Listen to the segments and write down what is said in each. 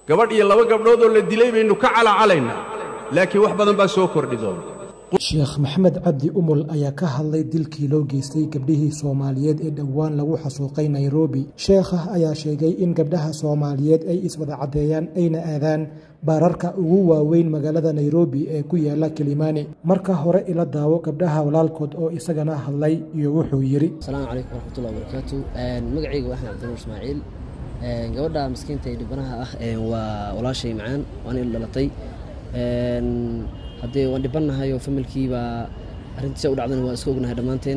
gabadh iyo laba gabdhood oo la dilay baynu ka calacalaynaa laakiin wax badan baa soo kordhi doona sheekh maxamed cabdi umul ayaa ka hadlay dilkii loo geystay gabdhihii soomaaliyeed ee dhowaan lagu xasuuqay nairobi sheekha ayaa sheegay in gabdhaha soomaaliyeed ay iswada caddeeyaan ayna aadaan baararka ugu waaweyn magaalada nairobi ee ku yaala kilimani marka hore ila daawo gabdhaha walaalkood oo isagana hadlay iyo wuxuu yidhi asalaamu calaykum waraxmatullahi wabarakaatu magacayga waa axmed cabdinuur ismaaciil gabadha maskiinta ee dhibanaha ah waa walaashay macaan waana il dhalatay haddee waan dhibannahay oo familkii baa arrintiisa u dhacdana waa iska ognahay dhammaanteen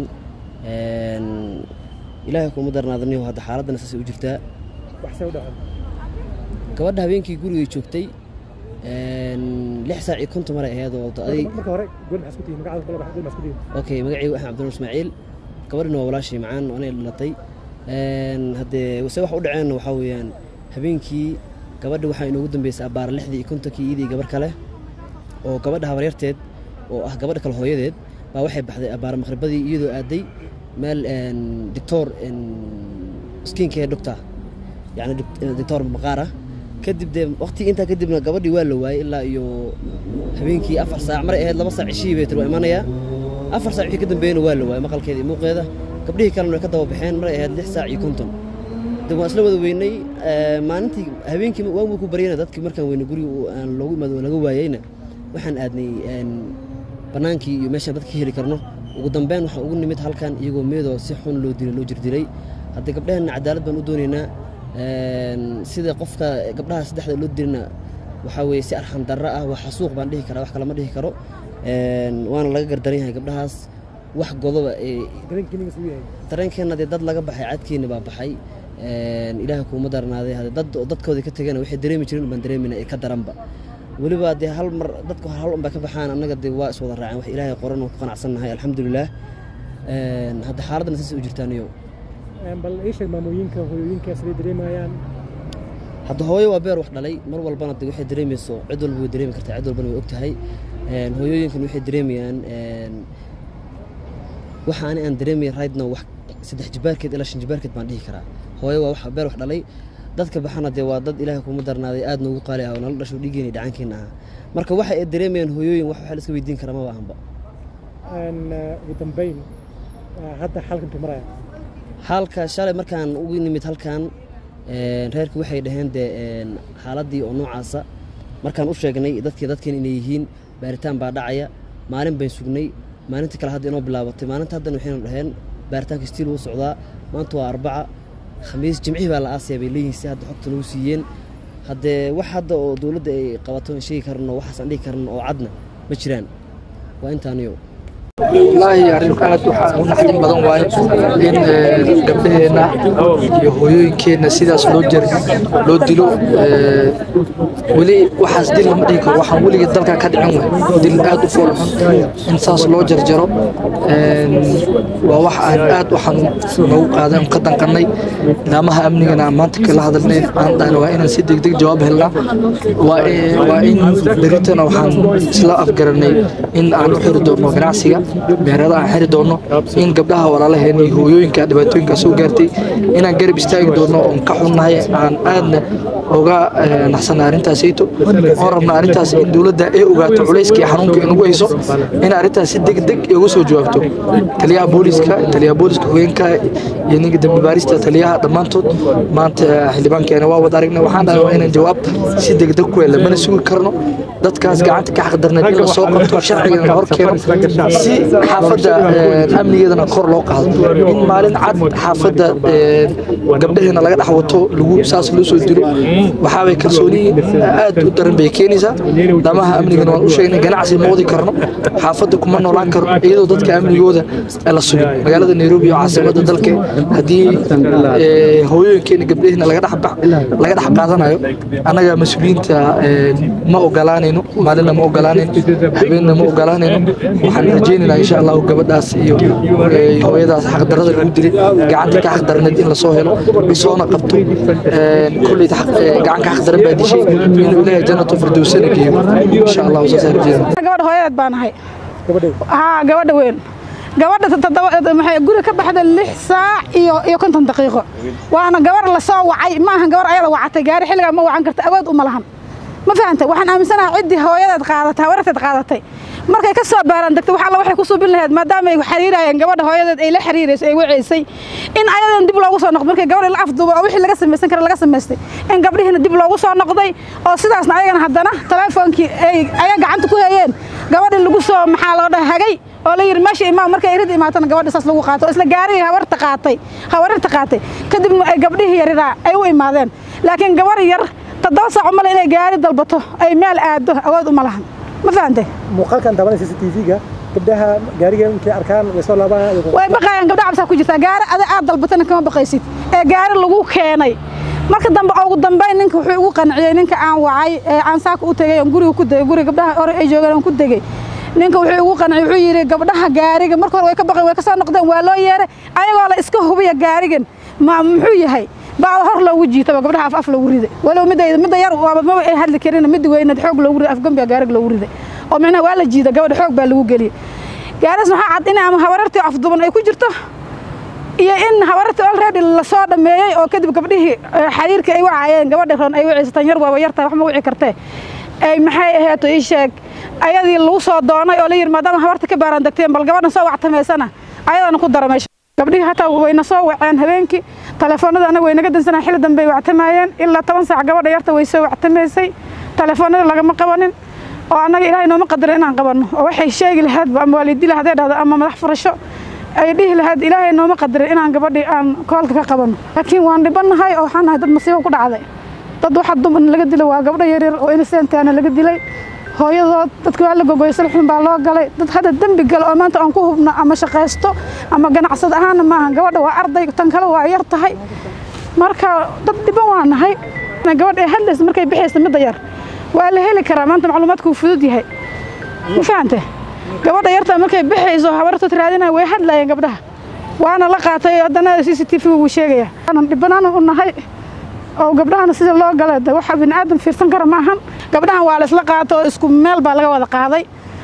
ilaahay kuma darnaadaniyo hadda xaaladdana saasay u jirtaa gabadha habeenkii gurigay joogtay lix saac iyo konton maray ahayd oo okay magacaygu axmed cabdinuur ismaaciil gabadhina waa walaashay macaan waana il dhalatay haddee se wax u dhaceenna waxaa weeyaan habeenkii gabadha waxaa inoogu dambeysay abbaara lixdii iyo kontonkii iyadii gabar kale oo gabadha habaryarteed oo ah gabadha kale hooyadeed baa waxay baxday abbaara maqhribadii iyadoo aaday meel doctor skiinka ee doctor yani doctor maqaar ah kadib dee waqti intaa kadibna gabadhii waa la waayey ilaa iyo habeenkii afar saac maray ahayd laba saac cishihii bay tir waa imanayaa afar saac wixii ka dambeeyana waa la waayey maqalkeeda iyo muuqeeda gabdhihii kalena way ka daba baxeen maray ahayd lix saac iyo konton de waan isla wada weynay maalintii habeenkii waanbuu ku baryana dadkii markaan weyne guriga aan loogu imaado oo laga waayeyna waxaan aadnay bannaankii iyo meeshaan dadka ka heli karno ugu dambeyn waxaan ugu nimid halkan iyagoo meedoo si xun loo dilay loo jirdilay haddii gabdhaheenna cadaalad baan u doonaynaa sida qofka gabdhaha saddexda loo dilina waxaa weeye si arxam darro ah waa xasuuq baan dhihi karaa wax kale ma dhihi karo waana laga gardaran yahay gabdhahaas wax godoba dareenkeenna dee dad laga baxay cadkeenna baa baxay ilaaha kuuma darnaaday dad dadkoodii ka tegana waxay dareemi jirin baan dareemina ee ka daranba weliba dee hal mar dadku hal un bay ka baxaan annaga dee waa iswada raaceen wax ilaahay qoran oo ku qanacsannahay alxamdulilaah hadda xaaladdana saas u jirtaaniyo bal ii sheeg maamooyinka hooyooyinka siday dareemayaan hadda hooyo waa beer wax dhalay mar walbana de waxay dareemayso cid walba way dareemi kartaa cid walbana way og tahay hooyooyinkan waxay dareemayaan waxa ani aan dareemaya raydna wax saddex jibaarkeed ilaa shan jibaarkeed baan dhihi karaa hooyo waa wax beer wax dhalay dadka baxana dee waa dad ilaahay kuma darnaaday aad noogu qaali ah oo nala dhasho dhiigeena dhacankeenna ahaa marka waxa ay dareemayaan hooyooyin wax waxa la iska weydiin karaa maba ahanba ugu dambeyn hadda xalkan maraya xaalka shalay markaan ugu nimid halkan reerku waxay dhaheen dee xaaladdii oo noocaasa markaan u sheegnay dadkii dadkeen inay yihiin baaritaan baa dhacaya maalin bayn sugnay maalinta kale hadda inoo bilaabatay maalinta haddana waxaynu dhaheen baaritaanka stiil wuu socdaa maanta waa arbaca khamiis jimcihii baa la aasaya bay leeyihin si hadda xogta nagu siiyeen haddee wax hadda oo dowladda ay qabato aan sheegi karno waxaas aan dhihi karno oo cadna ma jiraan waa intaaniyo wallaahi arrin aad waxaa u naxdin badan waaye in gabdhaheenna iyo hooyooyinkeenna sidaas loo jer loo dilo weli waxaas dil lama dhihi karo waxaan weligeed dalka ka dhicin waay dil aad u fool xun in saas loo jarjaro waa wax aan aad u xanuun noogu qaaday on ka danqannay nidaamaha amnigana aan maanta kala hadalnayn aan dhahna waa inaan si degdeg jawaab helnaa waa in beritana waxaan isla afgaranay in aan u xiri doono ganacsiga meherada aan xiri doono in gabdhaha walaalaheen iyo hooyooyinka dhibaatooyinka soo gaartay inaan garab istaagi doono oon ka xunnahay aan aadna oga naxsanna arrintaasayto oon rabna arrintaas in dowladda ay ogaato culayska iyo xanuunka inagu hayso in arrintaas si degdeg uga soo jawaabto taliyaha booliska taliyaha booliska hogeenka iyo ninka dambi baarista taliyaha dhammaantood maanta xildhibaankeena waa wada aragnay waxaan dhahay waa inaan jawaab si degdeg ku hela mana sugi karno dadkaas gacanta ka xaqdarneed in la soo qabto sharcigana hor keeno si xaafadda amnigeedana kor loo qaado in maalin cad xaafadda gabdhaheena laga dhex wato lagu saas loo soo dilo waxaabay kalsooni aad u daran bay keenaysaa damaha amnigana waan u sheegnay ganacsi ma wadi karno xaafadda kuma noolaan karno iyadoo dadka amnigooda la sugin magaalada nairobi oo caasimadda dalka haddii hooyooyinkeena gabdhaheena laga dhex qaadanayo annaga mas-uuliyiinta ma ogolaanayno maalinna ma ogolaanayno habeenna ma ogolaanayno waxaan rajaynaynaa insha allahu gabadhaas iyo hooyadaas xaqdarada lagu dilay gacanta ka xaqdarneed in lasoo helo lasoona qabto kolley gacan ka xaqdaran baa dishay inuu ilaahay jannatu firdowsana geeyo insha allahu saasaan rajaynaa gabadha hooyadeed baan ahay haa gabadha weyn gabadha guri ka baxda lix saac iyo iyo konton daqiiqo waana gabar lasoo wacay ma ahan gabar ayada wacatay gaari xilligaa ma wacan karta awood uma lahan ma fahanta waxaan aaminsanaha ciddii hooyadeed qaadatay habarteed qaadatay markay ka soo baaraan degtay wax alla waxay ku suubin lahayd maadaama ay xiriirayeen gabadha hooyadeed ay la xiriirayso ay waceysay in ayadan dib loogu soo noqdo markay gabadha la afduubay oo wixii laga samaysan kara laga samaystay in gabdhihiina dib loogu soo noqday oo sidaasna ayagana haddana teleefoonkii ay ayaa gacanta ku hayeen gabadhii lagu soo maxaa loo dhaha hagay oo la yidhi meesha imaam markay irid imaatana gabadha saas lagu qaato oo isla gaarihii habarta qaatay habarirta qaatay kadibna ay gabdhihii yariraa ay u imaadeen laakiin gabar yar toddoba saac umale inay gaari dalbato ay meel aado awood uma lahan ma fahantay muuqaalkan daawanaysa c t v-ga gabdhaha gaariga intay arkaan way soo laabaan way baqayaan gabdha cabsaa ku jirtaa gaari ada aad dalbatana kama baqaysid ee gaari lagu keenay marka dambe ugu dambeyn ninka wuxuu igu qanciyey ninka aan wacay ee aan saaka u tegay aan guriga ku degay guriga gabdhaha hore ay joogeen aan ku degay ninka wuxuu igu qanciyey wuxuu yidhi gabdhaha gaariga marka hore way ka baqeen way ka soo noqdeen waa loo yeeray ayagoo la iska hubiya gaarigan ma muxuu yahay baa hor loogu jiitaba gabdhaha af af loogu riday walow midda midda yar waaba maba ay hadli karin midda weyneed xoog loogu riday afgambiga gaarig loogu riday oo micnaha waa la jiida gabadha xoog baa lagu geliyey gaaris maxaa cad in ama habarartii afduban ay ku jirto iyo in habarartii already lasoo dhameeyey oo kadib gabdhihii xariirkii ay wacayeen gabadha ron ay waceysatan yar waaba yartahay wax ma wici kartee ay maxay aheeto ii sheeg ayadii lagu soo doonay oo la yidhi maadaama habarta ka baaraan degteen bal gabadhan soo wactamaysana ayadana ku dara meesha gabdhihii hataa wayna soo waceen habeenkii telefoonada anaga waynaga dansanaa xilli dambe ay wactamayeen ilaa toban saac gabadha yarta way soo wactamaysay telefoonada lagama qabanin oo annaga ilaahay nooma qadara inaan qabanno oo waxay sheegi lahaydba ama waalidi lahayd dhahdo ama madax furasho ay dhihi lahayd ilaahay nooma qadarin inaan gabadhii aan koolka ka qabanno laakiin waan dhibannahay oo waxaan nahay dad masiibo ku dhacday dad waxa dumar laga dilay waa gabdho yaryar oo inisentaana laga dilay hooyadood dadka waa la gogoyay salxun baa loo galay dad hadda dembi gala oo maanta aan ku hubno ama shaqaysto ama ganacsad ahaana maaha gabadha waa arday tan kale waa yar tahay marka dad dhiban waa nahay gabadha ee hadlaysa markay bixaysa midda yar waa la heli karaa maanta macluumaadku wuu fudud yahay ma fahante gabadha yarta markay bixayso habartood raadinaya way hadlayeen gabdhaha waana la qaatay haddana c c t v wuu sheegaya aanan dhibanaana u nahay oo gabdhahana sida loo galay de waxa bini aadam fiirsan kara ma ahan gabdhahan waa la isla qaato oo isku meel baa laga wada qaaday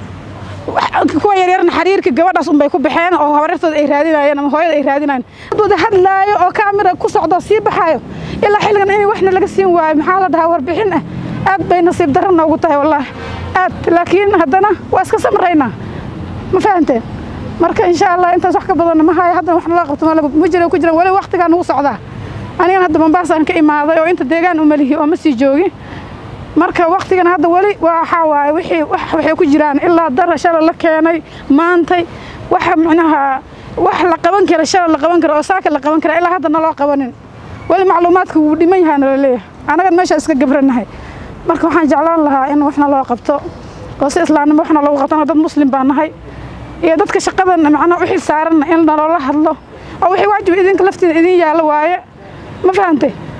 kuwa yaryarna xariirka gabadhaas unbay ku baxeen oo habarartooda ay raadinayeen ama hooyada ay raadinayeen wada hadlaayo oo kaamira ku socdo sii baxaayo ilaa xilligan in waxna laga siin waayo maxaa la dhahaa warbixin ah aad bay nasiib darro noogu tahay wallaahi aad laakiin haddana waa iska samraynaa ma fahanteen marka insha allah intaas wax ka badanna ma hayo haddana waxna loo qabto ma jira ku jiraan weli waqtigaa nagu socdaa anigan hadda mambaasa aan ka imaaday oo inta deegaan uma lihi oo ma sii joogi marka waqtigan hadda weli waxaa waaye wixii waxay ku jiraan ilaa dara shala la keenay maantay waxa micnaha wax la qaban kara shala la qaban kara oo saaka la qaban kara ilaa hadda naloo qabanin weli macluumaadka wuu dhiman yahaa nala leeyahay annagan meeshaa iska gabranahay marka waxaan jeclaan lahaa in waxna loo qabto oo si islaamnimo waxna loogu qabtana dad muslim baa nahay iyo dadka shaqadan macnaha u xil saaranna in naloola hadlo oo wixii waajib idinka laftiina idin yaalo waaye ma fahantay